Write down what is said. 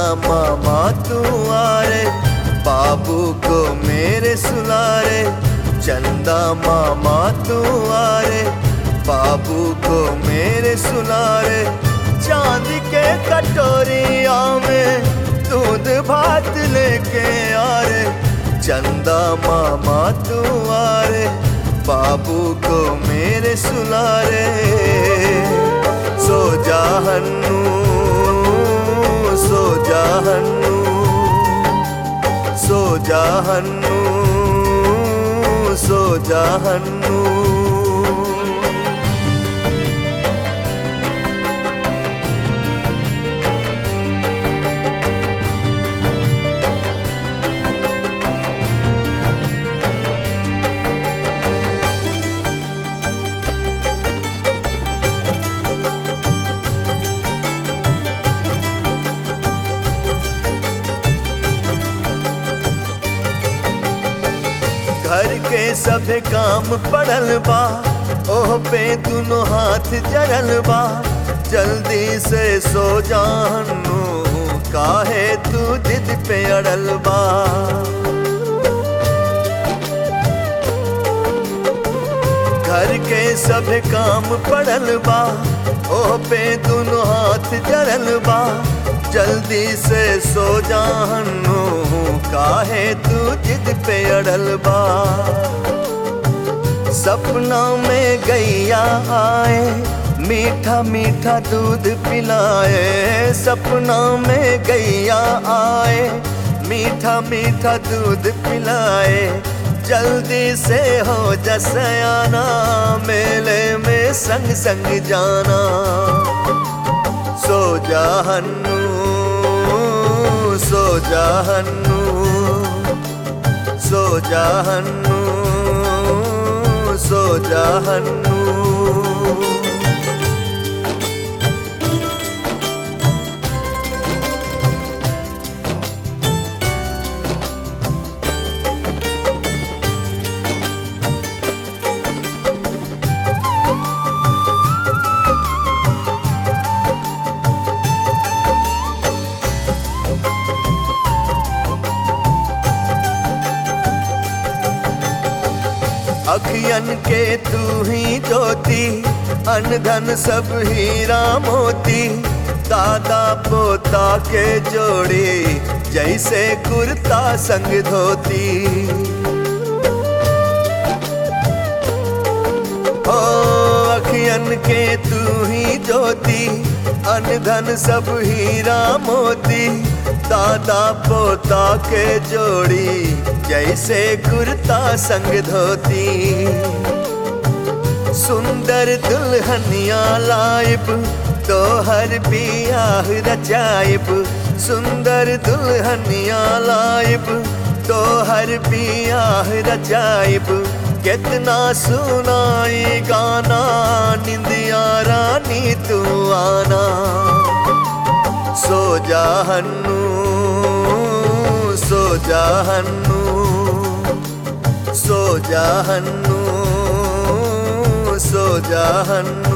मामा तू आ रे बाबू को मेरे सुला रे चंदा मामा तू आ रे बाबू को मेरे सुला रे चांद के कटोरिया में दूध भात लेके आ रे चंदा मामा तू आ रे बाबू को मेरे सुला रे सो जा हन्नू सो जा हन्नू सो जा हन्नू सो जा हन्नू घर के सब काम पड़ल बा ओह पे दोनों हाथ जरल बा जल्दी से सो जानू काहे तू जिद पे अड़ल बा घर के सब काम पड़ल बा ओह पे दोनों हाथ जरल बा जल्दी से सो जानू काहे तू जिद पे अड़ल बा सपना में गैया आए मीठा मीठा दूध पिलाए सपना में गैया आए मीठा मीठा दूध पिलाए जल्दी से हो जसयाना मेले में संग संग जाना सो जा हन्नू सो जा हन्नू सो जा हन्नू सो जा हन्नू अखियन के तू ही ज्योति अनधन सब हीरा मोती दादा पोता के जोड़ी जैसे कुर्ता संग धोती ओ अखियन के तू ही ज्योति अनधन सब हीरा मोती दादा पोता के जोड़ी जैसे कुर्ता संग धोती सुंदर दुल्हनिया लाइब तो हर बियाह रचाइब सुंदर दुल्हनिया लाइब तो हर बियाह रचाइब कितना सुनाई गाना निंदिया रानी तू आना सो जा हन्नू सो जा हन्नू सो जा हन्नू सो जा हन्नू